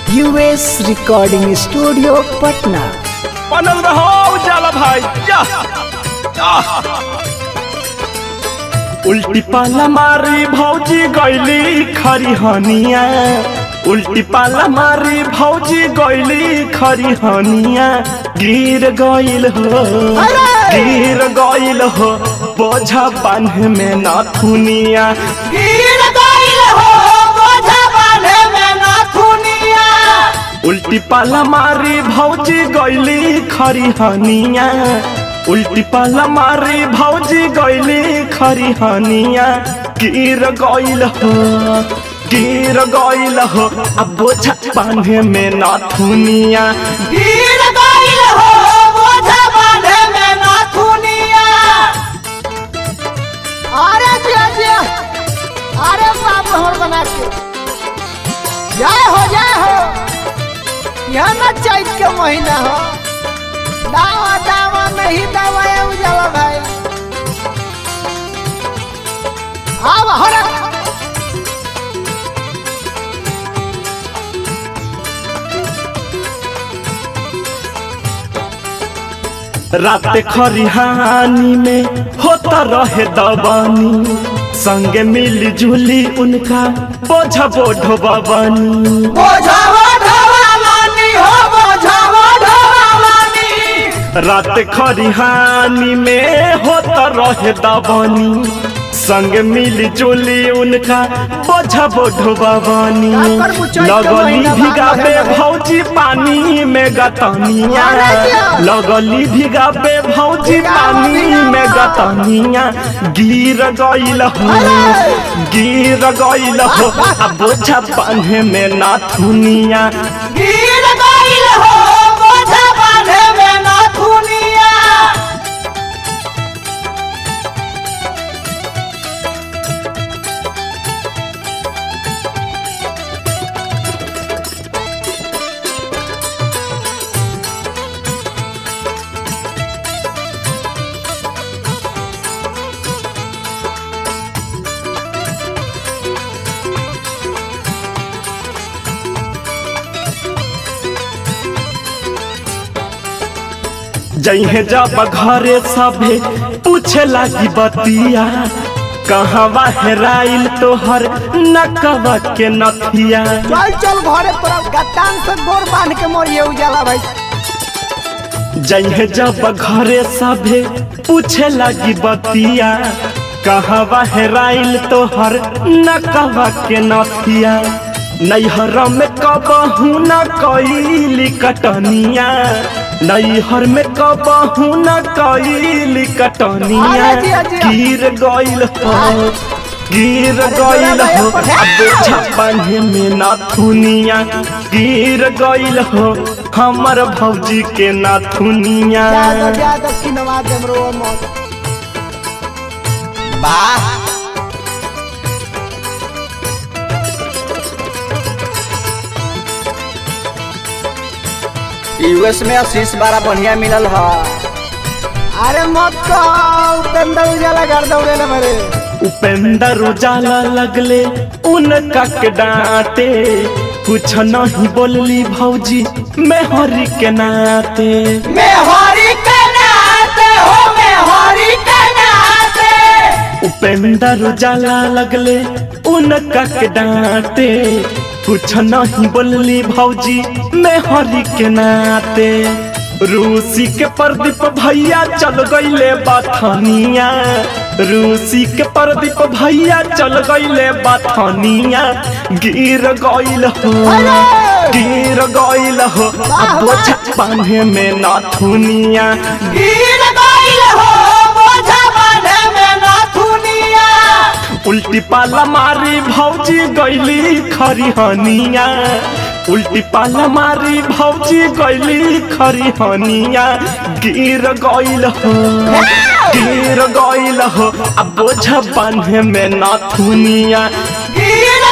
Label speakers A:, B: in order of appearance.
A: US recording studio Patna
B: बनल रहो उजाला भाई जा जा। उल्टी पाला मारी भौजी गैली खरिहनिया उल्टी पाला मारी भौजी गैली खरिहनिया गिर गइल हो गिर गइल हो बोझा बांध में नथुनिया
C: गिर गइल हो बोझा बांधे में नथुनिया
B: उल्टी पाला मारी भौजी गैली खरिहनिया उल्टी पाला मारी भौजी गैली खरिहनिया गिर गइल हो गिर गइल हो अब बोझा बांधे में नथुनिया
C: गिर गइल हो बोझा बांधे में नथुनिया अरे जिया जिया अरे बाप हमर बना के जय हो जय हो यह न चैत के महीना हो दावा दावा नहीं दावा ये उजाला भाई आव हरा
B: रात खरिहानी में होता रहे दबानी संगे मिली जुली उनका बोझा बोढ़ो बबानी
C: बोझा ढोवा मानी हो बोझा ढोवा मानी
B: रात खरिहानी में होता रहे दबानी संग मिली जुली उनका बोझा बोढ़ो बबानी
C: काकर मुचई के
B: लगली
C: महीना
B: भिगाबे
C: बांधल है।
B: भौजी पानी में गतनिया
C: अरे जिया।
B: लगली भिगाबे भौजी
C: भिगावा,
B: पानी
C: भिगावा।
B: में गतनिया गिर गइल हो
C: अरे।
B: गिर गइल हो अब बोझा बांधे में नाथुनिया
C: गिर गइल हो बोझा बांधे में नथुनिया
B: जइहे जब घरे सभे पूछे लागी बतिया कहवा हेराइल तोहर नकवा के नथिया
C: चल चल घरे तोरा गत्तान से गोर बांध के मोरिए उजाला भाई
B: जइहे जब घरे सभे पूछे लागी बतिया कहवा हेराइल तोहर नकवा के नथिया नैहर में कबहू न कैली कटनिया नैहर में कबहू न कैली कटनिया
C: अरे जिया, जिया।
B: गिर गइल हो गिर गइल हो अब छप्पन में नाथुनिया गिर गइल हो हमर भौजी के नाथुनिया
C: ज्यादा ज्यादा किनवा देम रो मत वाह
D: यूएस में आशीष बड़ा बढ़िया मिलल है
C: अरे मत कहो उपेंद्र उजाला कर दौड़े ना मेरे
B: उपेंद्र उजाला लगले उनका के डांटे कुछ नहीं बोलली भौजी मैं हरी के नाते
C: मैं हरी के नाते हो मैं हरी के नाते
B: उपेंद्र उजाला लगले उनका के डांटे कुछ नहीं बोलली भौजी मैं हरी के नाते रूसी के प्रदीप भैया चल गईले बाथनिया रूसी के प्रदीप भैया चल गईले बाथनिया गिर गईल हो गिर गईल हो अब बोझा बांधे में नाथुनिया
C: गिर गइल हो बोझा बांधे में नथुनिया
B: उल्टी पाला मारी भौजी गैली खरिहनिया उल्टी पाला मारी भौजी गैली खरिहनिया गिर गइल हो गिर गइल हो अब बोझा बांधे में नाथुनिया
C: गिर